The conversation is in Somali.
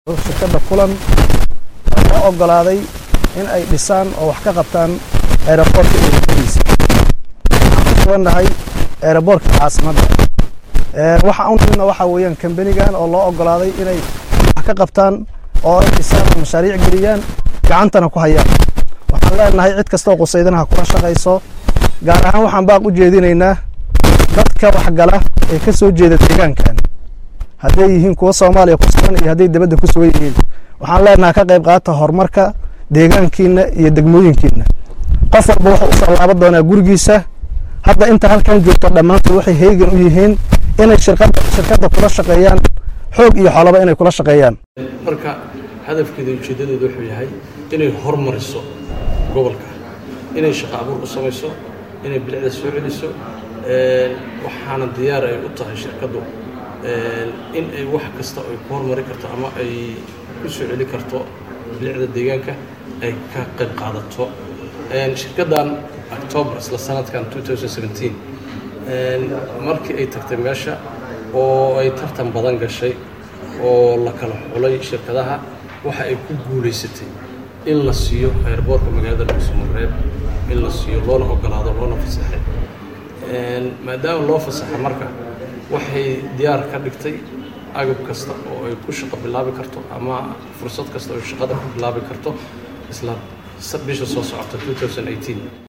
shirkadda kulan oo ogolaaday in ay dhisaan oo wax ka qabtaan aeroboortka eedadiisa waxaan ku sugannahay aeroboortka caasimadda waxa unimidna waxaa weeyaan kambanigan oo loo ogolaaday inay wax ka qabtaan oo ay dhisaan oo mashaariic geliyaan gacantana ku hayaan waxaan leenahay cid kastoo qusaydana ha kula shaqayso gaar ahaan waxaan baaq u jeedinaynaa dadka waxgala ee ka soo jeeda deegaankan hadday yihiin kuwa soomaaliya ku sugan iyo hadday dibadda ku sugan yihiin waxaan leenahay ka qayb qaata horumarka deegaankiina iyo degmooyinkiina qof walba wuxuu usoo laaban doonaa gurigiisa hadda inta halkan joogto dhammaantood waxay heegan u yihiin inay shirkadda shirkadda kula shaqeeyaan xoog iyo xolaba inay kula shaqeeyaan marka hadafkeeda ujeeddadooda wuxuu yahay inay hormariso gobolka inay shaqo abuur u samayso inay bilicda soo celiso waxaana diyaar ay u tahay shirkaddu in ay wax kasta ay ku hormari karto ama ay ku soo celi karto bilicda deegaanka ay ka qayb qaadato shirkaddan october isla sanadkan markii ay tagtay meesha oo ay tartan badan gashay oo la kala xulay shirkadaha waxa ay ku guulaysatay in la siiyo airboortka magaalada dhuusamareeb in la siiyo loona ogolaado loona fasaxay maadaama loo fasaxa marka waxay diyaar ka dhigtay agab kasta oo ay ku shaqo bilaabi karto ama fursad kasta oo shaqada ku bilaabi karto isla bisha soo socota